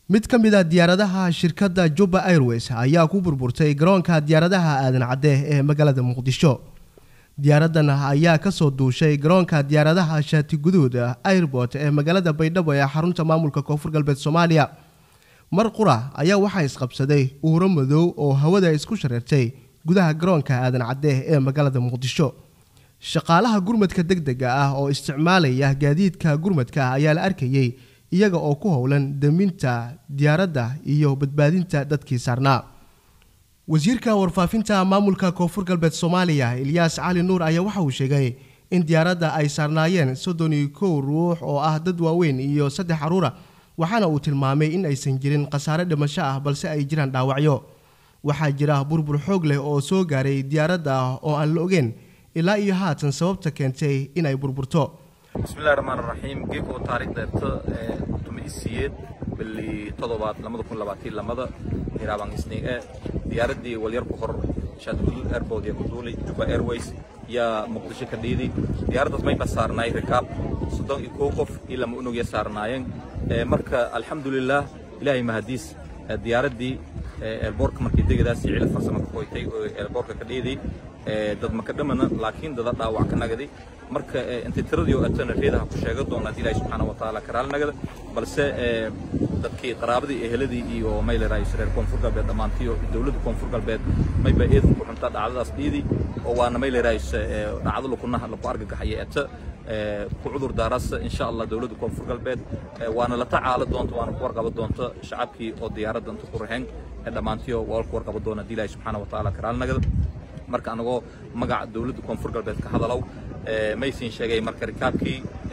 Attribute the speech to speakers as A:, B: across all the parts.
A: mid ka mid a diyaaradaha shirkadda jubba airways ayaa ku burburtay garoonka diyaaradaha aadan cadde ee magaalada muqdisho diyaaraddan ayaa kasoo duushay garoonka diyaaradaha shaati guduud airbort ee magaalada baydhabo ee xarunta maamulka koonfur galbeed soomaaliya mar qura ayaa waxaa isqabsaday uuro madow oo hawada isku shareertay gudaha garoonka aadan cadde ee magaalada muqdisho shaqaalaha gurmadka deg dega ah oo isticmaalaya gaadiidka gurmadka ayaa la arkayey iyaga oo ku howlan daminta diyaaradda iyo badbaadinta dadkii saarnaa wasiirka warfaafinta maamulka koonfur galbeed soomaaliya ilyaas cali nuur ayaa waxa uu sheegay in diyaaradda ay saarnaayeen soddon iyo kow ruux oo ah dad waaweyn iyo saddex caruura waxaana uu tilmaamay in aysan jirin khasaare dhimasho ah balse ay jiraan dhaawacyo waxaa jira burbur xoog leh oo soo gaaray diyaaradda oo aan la ogeyn ilaa iyo haatan sababta keentay in ay burburto
B: bismillahi raxmaan raxiim geeko taariikhdeeta tumisiyeed bili todobaad lamada kun labaatii lamada hiraabaan isniige diyaaraddii walyar ku hor shaadgudud airport ee kuduulay juba airways yaa muqdisho ka dhiidi diyaaraddaas mayba saarnaay rikaab soddon iyo kow qof iyo lama unugya saarnaayeen marka alxamdulilah ilaahay mahadiis diyaaraddii eelboorka markii degadaas cila farsamo ka qoytay oo eelboorka ka dhiiday dad maka dhamana laakiin dada dhaawac ka nagadi marka intay tiradii oo atana reedaha ku sheega doona haddii ilaahi subxaana wa tacaala karaal nagada balse dadkii qaraabadii eheladii iyo maylerayis reer koonfur galbeed dhammaantii oo dowladda koonfur galbeed mayba eedan ku xuntaa dhacdadaas dhiidi oo waana maylerayis dhacdo lakunaha laku argagaxaya eta ku cudur daarasa insha allah dowladda koonfur galbeed waana la tacaala doonta waana ku warqaba doonta shacabkii oo diyaaradda inta ku raheen dhammaantii oo waa ku warqaba doona haddii ilaahi subxaana wa tacaala karaal nagada marka anagoo magaca dowladda koonfur galbeed ka hadalow maysin sheegay marka rikaabkii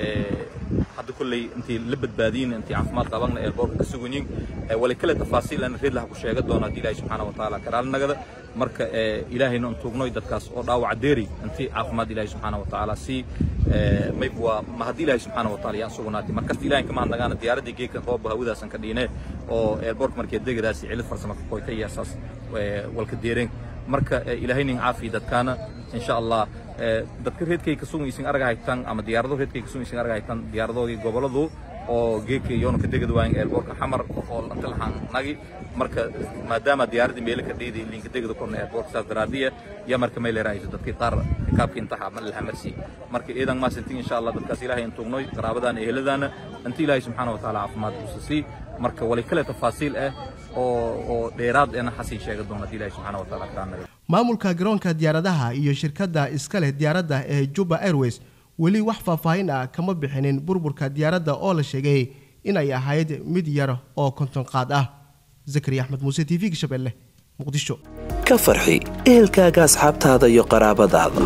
B: hadda kolley intii la badbaadiyin intii caafimaad qabagna eelboorka ka suganyin wali kale tafaasiil ana reed laha ku sheega doona haddii ilaahi subxaana wa tacaala karaal nagada marka ilaahayna un tuugnoy dadkaas oo dhaawaca deeri intii caafimaad ilaahi subxaana wa tacaala sii mayb waa ma haddii ilaahi subxaana wa tacaala yaan sugnaatay markasta ilahay kama hadnagaana diyaaraddii geedkan rooba hawadaasan ka dhiine oo eelboorka markee degadaasi cilid farsamo ka qoytay iyo asaas walka deereen marka ilaahaynin caafiya dadkaana insha allah dadka reedkay ka sugaysin arag haytan ama diyaarado reedkay ka sugaysin arag haytan diyaaradoodii goboladu oo geedka yoona ka degad waayin eelboorka xamar oo inta lahaan nagi marka maadaama diyaaradii meelo ka dheedi linka degada korna eelboorka saas daraadiya ya marka may leerahayso dadkii qaar rikaabkii intaha ma lahamarsi marka iidan maasintin insha allah dadkaas ilaahay intuugnoy qaraabadaana eheladaana inta ilaahay subxaana wa tacaala caafimaad usasii marka wali kale tafaasiil ah oo dheeraad eena xasin sheega doona haddii ilahi subxana wa taala karaanaga
A: maamulka garoonka diyaaradaha iyo shirkadda iska leh diyaaradda ee jubba airways weli wax faahfaahin ah kama bixinin burburka diyaaradda oo la sheegay inay ahayd mid yar oo konton qaad ah zakari axmed muuse t v gashabelle muqdisho
C: ka farxi ehelkaaga asxaabtaada iyo qaraabadaada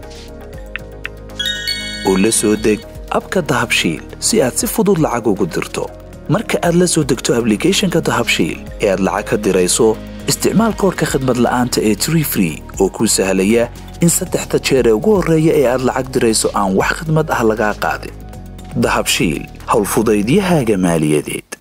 C: u la soo deg abka dahabshiil si aad si fudud lacag ugu dirto marka aad la soo degto ablicathonka dahabshiil ee aad lacag ka dirayso isticmaal koorka khadmad la'aanta ee tree free oo kuu sahlaya in saddexda jeer ee ugu horreeya ee aad lacag dirayso aan wax khadmad ah lagaa qaadin dahabshiil howlfudaydiyahaaga maaliyadeed